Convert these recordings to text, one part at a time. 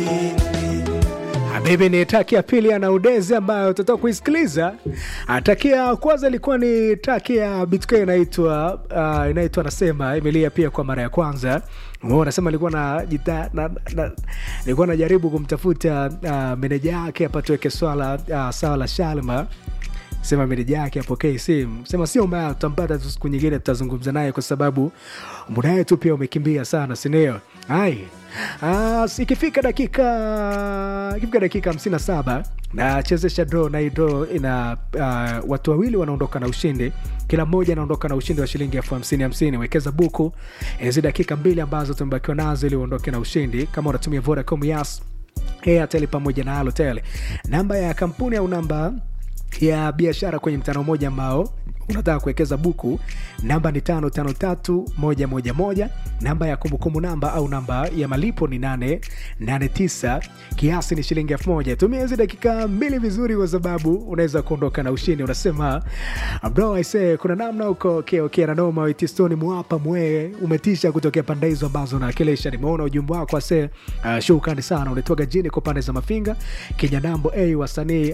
Habibi ni taki ya pili ya Naudezi ambayo tutatoka kuisikiliza. Taki ya kwanza ilikuwa ni taki ya BTK inaitwa uh, inaitwa nasema imelia pia kwa mara ya kwanza. Umeona, nasema nilikuwa na jita na, na, nilikuwa najaribu kumtafuta uh, meneja yake hapa tuweke swala uh, sawa la Shalma sema meneja yake apokee simu, sema sio mbaya, tutampata tu siku nyingine, tutazungumza naye kwa sababu muda wetu pia umekimbia sana, sindio? Hai Ah, ikifika dakika ikifika dakika hamsini na saba nachezesha draw na hii draw ina uh, watu wawili wanaondoka na ushindi, kila mmoja anaondoka na ushindi wa shilingi elfu hamsini hamsini. Wekeza buku hizi dakika mbili ambazo tumebakiwa nazo ili uondoke na ushindi, kama unatumia Vodacom, Yas, Airtel pamoja na Halotel. Namba ya kampuni au namba ya biashara kwenye mtandao mmoja ambao unataka kuwekeza buku, namba ni tano tano tatu moja moja moja. Namba ya kumbukumbu namba au namba ya malipo ni nane nane tisa. Kiasi ni shilingi elfu moja. Tumia hizi dakika mbili vizuri, kwa sababu unaweza kuondoka na ushindi. Unasema bro, I say kuna namna uko okay, okay, na noma witistoni mwapa mwe umetisha kutokea pande hizo ambazo nawakilisha. Nimeona ujumbe wako ase, uh, shukrani sana. Unatoka jini kwa pande za Mafinga Kenya nambo a hey, wasanii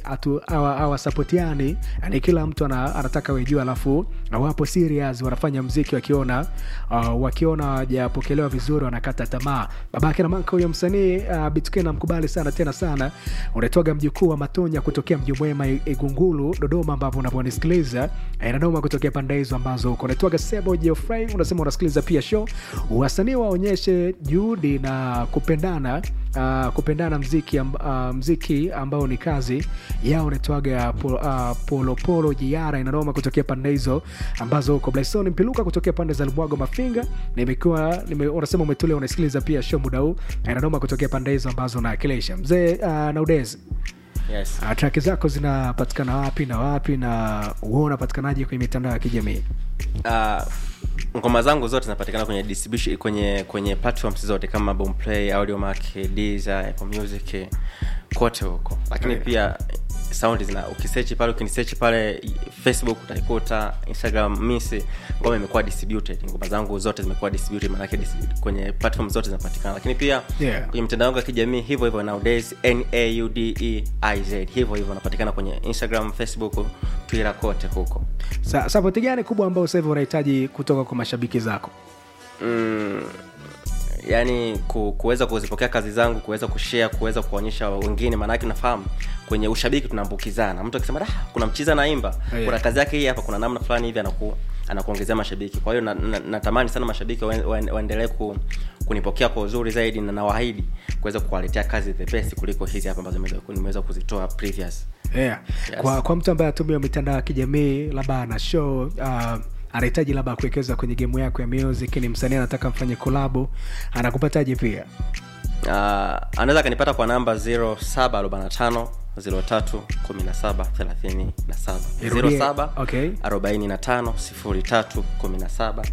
awasapotiani yani, kila mtu ana, anataka wejua alafu wapo serious wanafanya mziki wakiona uh, wakiona wajapokelewa vizuri wanakata tamaa. Babake na Manka huyo msanii uh, BTK namkubali sana tena sana. Unaitwaga mjukuu wa Matonya kutokea mji mwema Igungulu Dodoma, ambapo unaponisikiliza inanoma kutokea pande hizo ambazo uko. Unaitwaga Sebo Geoffrey, unasema unasikiliza pia show. Wasanii waonyeshe juhudi na kupendana Uh, kupendana mziki, uh, mziki ambao ni kazi yao. Unaitwaga polo, uh, polopolo jiara inanoma kutokea pande hizo ambazo uko. Blason Mpiluka kutokea pande za Lubwago Mafinga, nimekuwa nime, unasema umetulia unasikiliza pia show muda huu inanoma kutokea pande hizo ambazo unawakilisha mzee uh, Naudezi. Yes. Uh, traki zako zinapatikana wapi na wapi na uo unapatikanaje kwenye mitandao ya kijamii? Uh, ngoma zangu zote zinapatikana kwenye distribution kwenye kwenye platforms zote kama Boomplay, Audiomack, Deezer, Apple Music kote huko, lakini Yeah. pia sound zina ukisearch pale ukinisearch pale Facebook utaikuta, Instagram misi ngoma imekuwa distributed, ngoma zangu zote zimekuwa distributed, maana yake dis- kwenye platform zote zinapatikana, lakini pia Yeah. kwenye mitandao yangu ya kijamii hivyo hivyo nowadays N A U D E I Z hivyo hivyo napatikana kwenye Instagram, Facebook, Twitter kote huko. Sa, sapoti gani kubwa ambayo sasa hivi unahitaji kutoka kwa mashabiki zako? mm, yani ku, kuweza kuzipokea kazi zangu kuweza kushare kuweza kuonyesha wengine maanake unafahamu kwenye ushabiki tunaambukizana mtu akisema "Ah, kuna mchiza naimba Yeah. kuna kazi yake hii hapa kuna namna fulani hivi anaku anakuongezea mashabiki kwa hiyo na- na- natamani sana mashabiki waen- waen- waendelee ku, kunipokea kwa uzuri zaidi na nawaahidi kuweza kuwaletea kazi the best kuliko hizi hapa ambazo nimeweza- nimeweza kuzitoa previous yeah. Yes. kwa, kwa mtu ambaye atumia mitandao ya kijamii labda ana show uh, anahitaji labda kuwekeza kwenye gemu yako ya music ni msanii anataka mfanye kolabo anakupataje pia uh, anaweza akanipata kwa namba 0745 03 17 37 Irudie. 07 Okay. 45 03 17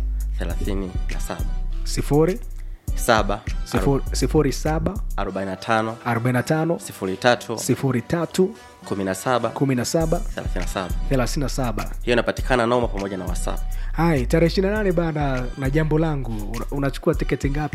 37 sifuri 7 sifuri, sifuri saba 45 arobaini na tano 03 sifuri tatu 17 kumi na saba 37 thelathini na saba hiyo inapatikana noma pamoja na whatsapp hai tarehe ishiri na nane bana na jambo langu una- unachukua tiketi ngapi